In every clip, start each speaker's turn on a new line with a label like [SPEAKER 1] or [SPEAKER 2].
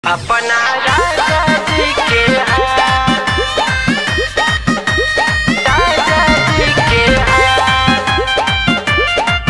[SPEAKER 1] अपना राजा जी के हाथ राजा जी के हाथ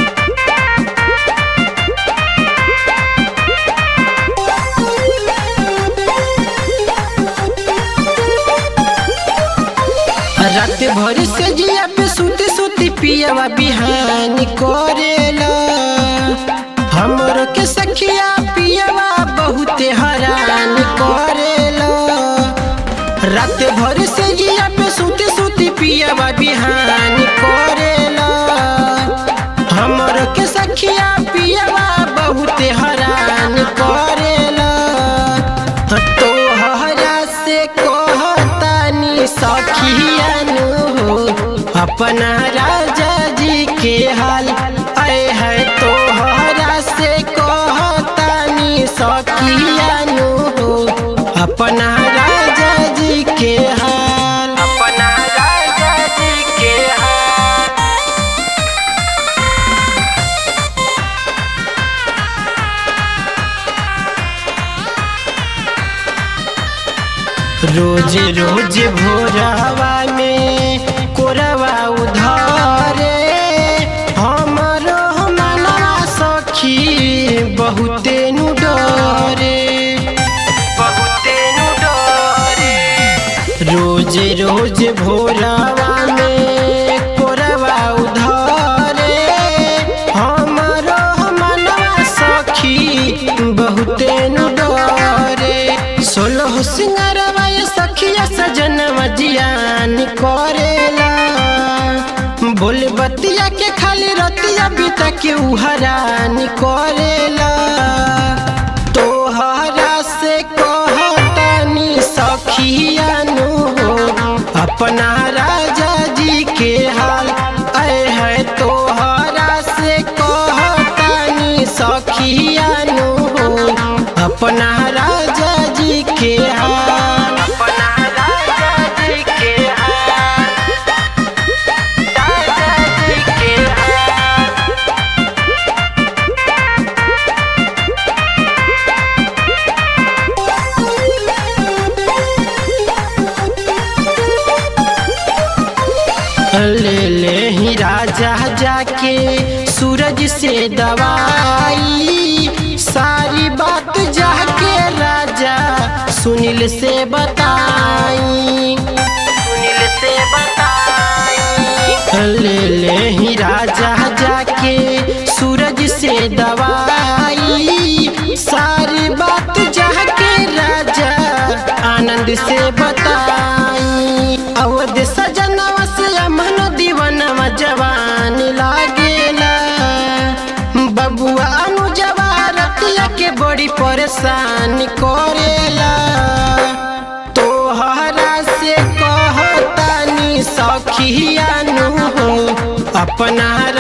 [SPEAKER 2] रात भर से जिया पे सुती सुती पियावा बिहान करेला हमर के सखिया पियावा बहुते हरान करेला रात भर से जिया पे सुती सुती पियावा बिहान करेला हमर के सखिया पियावा बहुते हरान करेला तोहरा से कहतानी सखियानु हो अपना राजा जी के हाल आए है तोहरा से कहतानी सखियानु हो अपना राजा जी के हाल
[SPEAKER 1] अपना राजा जी के हाथ
[SPEAKER 2] रोज रोज भोरवा में कोरवा उधारे हमरो मनवा सखी बहुते नु डरे
[SPEAKER 1] बहुते नु डरे
[SPEAKER 2] रोज रोज भोरवा में कोरवा उधारे हमरो मनवा सखी बहुते नु डरे सोलह सिंगारवा ये सखिया सजनवा जियान करेला बोल बतिया के खाली रतिया बीता के उहरान करेला तोहरा से कहतानी सखियानु हो अपना राजा जी के हाल आए है तोहरा से कहतानी सखियानु हो अपना राजा जी के हाल
[SPEAKER 1] अपना राजा जी के हाथ राजा जी के हाथ
[SPEAKER 2] ले ले ही राजा जाके सूरज से दवाई सारी बात जाके राजा सुनील से बताई
[SPEAKER 1] सुनील से बताई
[SPEAKER 2] ले ले ही राजा जाके सूरज से दवाई सारी बात जाके राजा आनंद से बताई अवध सजनवा से अमन दीवनवा जवान लागेला बबुआ अनुजवा रतिया के बड़ी परेशान करेला तोहरा से कहतानी सखियानु हो अपना